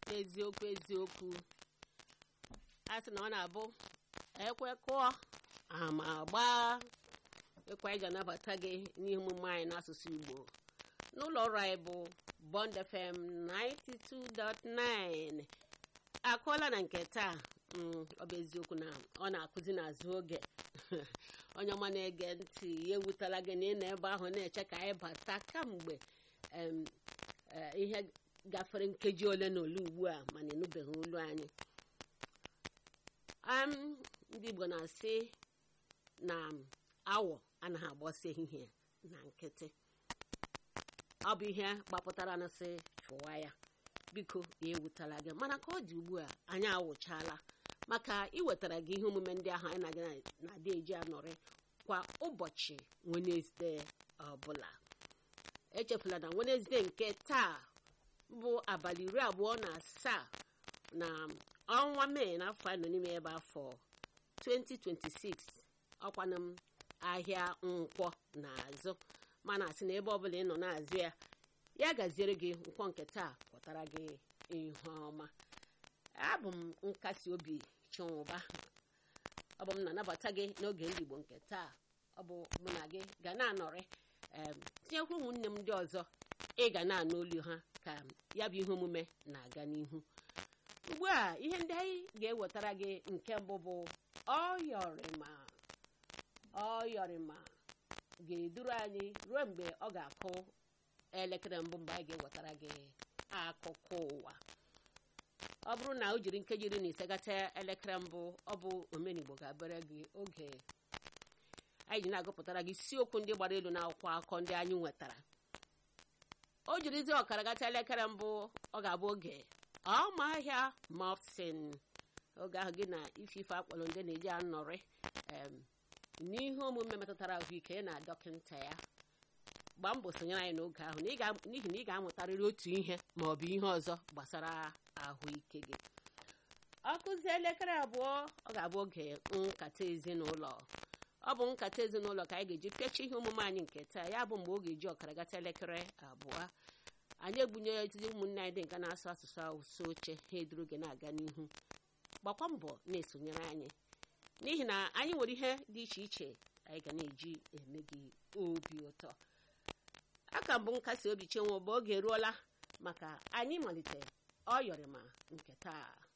eziokwu eziokwu a sị na ọ na-abụ ekwe kụọ ama gbaa ịkwa iji anabata gị n'ihe omume anyị n'asụsụ Igbo n'ụlọ ọrụ anyị bụ Bond FM 92.9 akụọla na nke taa ọ bụ eziokwu na ọ na-akụzi n'azụ oge onye ọma na-ege ntị ya ewutala gị na ị nọ ebe ahụ na-eche ka anyị bata kamgbe ihe gafere nkeji ole na ole ugbu a mana ịnụbeghị olu anyị ndị Igbo na-asị na awọ anaghị agbọsị ehihie na nkịtị ọ bụ ihe gbapụtara na sị chụwa ya biko ya ewutala gị mana ka ọ dị ugbu a anyị awụchala maka iwetara gị ihe omume ndị ahụ anyị na-aga na-adị eji anọrị kwa ụbọchị Wenesde ọbụla echefula na Wenesde nke taa bụ abalị iri abụọ na asaa na ọnwa mee n'afọ anyị nọ n'ime ebe afọ 2026 ọkwana m ahịa nkwọ n'azụ mana asị na ebe ọbụla ị nọ na-azụ ya ya gaziere gị nkwọ nke taa pụtara gị ihe ọma abụ m nkasi obi chinwụba ọ bụ m na-anabata gị n'oge ndị Igbo nke taa ọ bụ mụ na gị ga na-anọrị tinyekwa ụmụnne m ndị ọzọ ị ga na-anụ olu ha ka ya bụ ihe omume na-aga n'ihu ugbu a ihe ndị anyị ga-ewetara gị nke mbụ bụ ọyọrịma ọyọrịma ga-eduru anyị ruo mgbe ọ ga-akụ elekere mbụ mgbe anyị ga-ewetara gị akụkọ ụwa ọ bụrụ na o jiri nkeji iri na ise gata elekere mbụ ọ bụ omenigbo ga-abịara gị oge anyị ji na-agụpụtara gị isiokwu ndị gbara elu n'akwụkwọ akụkọ ndị anyị nwetara o jirizi ọkara gata elekere mbụ ọ ga-abụ oge ọmahịa mopsin oge ahụ gị na ifife akpọrọ ndị na-eji anọrị n'ihe omume metụtara ahụike na dọkịta ya gbaa mbọ sonyere anyị n'oge ahụ n'ihi na ị ga-amụtarịrị otu ihe ma ọ bụ ihe ọzọ gbasara ahụike gị ọ kụzie elekere abụọ ọ ga-abụ oge nkata ezinụlọ ọ bụ nkata ezinụlọ ka anyị ga-eji pịachi ihe omume anyị nke taa ya bụ mgbe ọ ga-eji ọkara gata elekere abụọ anyị egbunye etiti ụmụnne anyị dị nke na-asụ asụsụ awụsa oche ha eduru gị na-aga n'ihu gbakwa mbọ na-esonyere anyị n'ihi na anyị nwere ihe dị iche iche anyị ga na-eji eme gị obi ụtọ aka mbụ nkasi obi chenwe bụ oge eruola maka anyị malite ọyọrịma nke taa